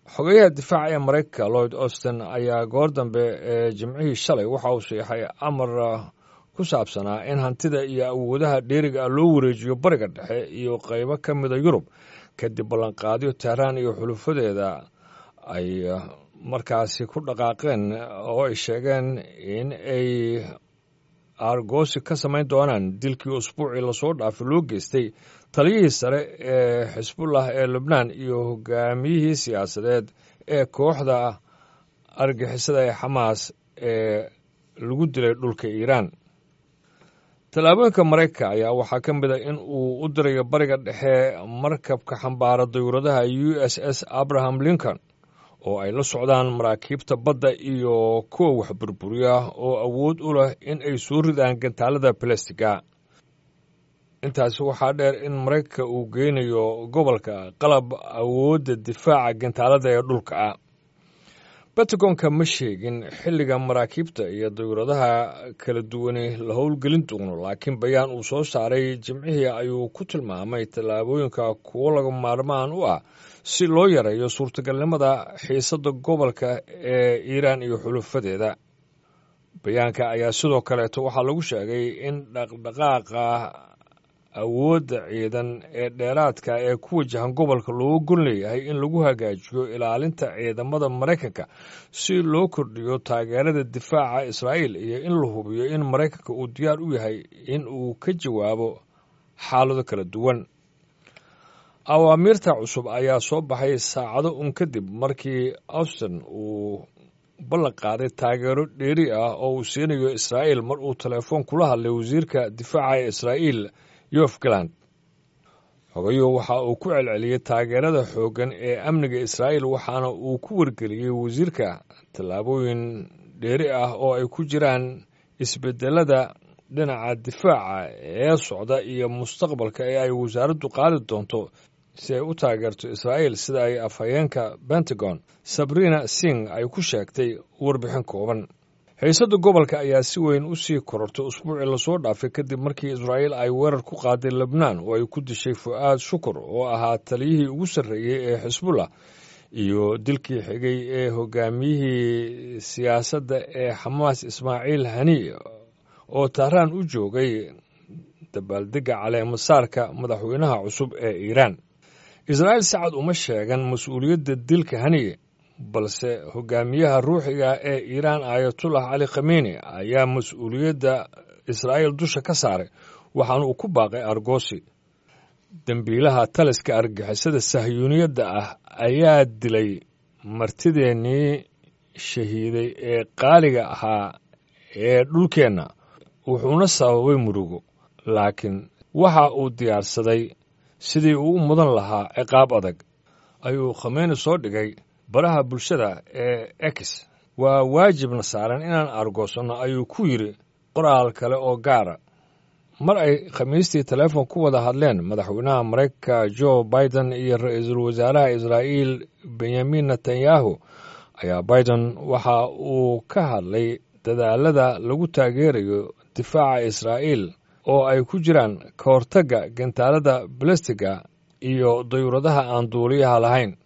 xogeyaha difaaca ee maraykanka lloyd austin ayaa goor dambe ee jimcihii shalay waxa uu siixay amar ku saabsanaa in hantida iyo awoodaha dheeriga ah loo wareejiyo bariga dhexe iyo qaybo ka mida yurub kadib ballanqaadyo tehraan iyo xulufadeeda ay markaasi ku dhaqaaqeen oo ay sheegeen in ay aargoosi ka samayn doonaan dilkii usbuucii lasoo dhaafay loo geystay taliyihii sare ee xisbullah ee lubnaan iyo hogaamiyihii siyaasadeed ee kooxda argixisada ee xamaas ee lagu dilay dhulka iiraan tallaabooyinka maraykanka ayaa waxaa ka mid a in uu u dirayo bariga dhexe markabka xambaara dayuuradaha u s s abraham lincoln oo ay la socdaan maraakiibta badda iyo kuwa wax burburiya oo awood u leh in ay soo ridaan gantaalada balastiga intaasi waxaa dheer in maraykanka uu geynayo gobolka qalab awoodda difaaca gantaalada ee dhulka ah batagonka ma sheegin xilliga maraakiibta iyo dayuuradaha kala duwani la howlgelin doono laakiin bayaan uu soo saaray jimcihii ayuu ku tilmaamay tallaabooyinka kuwo laga maarmaan u ah si loo yareeyo suurtagalnimada xiisadda gobolka ee iiraan iyo xulufadeeda bayaanka ayaa sidoo kaleeto waxaa lagu sheegay in dhaqdhaqaaqa awoodda ciidan ee dheeraadka ee ku wajahan gobolka looga gon leeyahay in lagu hagaajiyo ilaalinta ciidamada maraykanka si loo kordhiyo taageerada difaaca israa'iil iyo in la hubiyo in maraykanka uu diyaar u yahay in uu ka jawaabo xaalado kala duwan awaamiirta cusub ayaa soo baxay saacado un kadib markii austin uu ballan qaaday taageero dheeri ah oo uu siinayo israa'iil mar uu telefoon kula hadlay wasiirka difaaca ee israa'iil yof galand xogayuhu waxa uu ku celceliyey taageerada xooggan ee amniga israa'iil waxaana uu ku wargeliyey wasiirka tallaabooyin dheeri ah oo ay ku jiraan isbedelada dhinaca difaaca ee socda iyo mustaqbalka ee ay wasaaraddu qaadi doonto si ay u taageerto israa'iil sida ay afhayeenka pentagon sabrina sing ay ku sheegtay warbixin kooban xiisadda gobolka ayaa si weyn u sii korortay usbuucii lasoo dhaafay kadib markii israa'iil ay weerar ku qaaday lebnaan oo ay ku dishay fu'aad shukur oo ahaa taliyihii ugu sarreeyey ee xisbullah iyo dilkii xigay ee hogaamiyihii siyaasadda ee xamaas ismaaciil hani oo tahraan u joogay dabaaldegga caleemasaarka madaxweynaha cusub ee iiraan israa'iil sacad uma sheegan mas-uuliyadda dilka haniye balse hogaamiyaha ruuxiga ee iiraan aayatullah cali khameni ayaa mas-uuliyadda israa'iil dusha ka saaray waxaana uu ku baaqay argoosi dembiilaha taliska argixisada sahyuuniyadda ah ayaa dilay martideennii shahiiday ee qaaliga ahaa ee dhulkeenna wuxuuna sababay murugo laakiin waxa uu diyaarsaday sidii uu u mudan lahaa ciqaab adag ayuu khameni soo dhigay baraha bulshada ee ex waa waajibna saaran inaan argoosanno ayuu ku yidhi qoraal kale oo gaara mar ay khamiistii teleefon ku wada hadleen madaxweynaha maraykanka jo biden iyo ra-iisul wasaaraha israa'iil benyamin netanyahu ayaa biden waxa uu ka hadlay dadaalada lagu taageerayo difaaca israa'iil oo ay ku jiraan ka hortagga gantaalada balastiga iyo dayuuradaha aan duuliyaha lahayn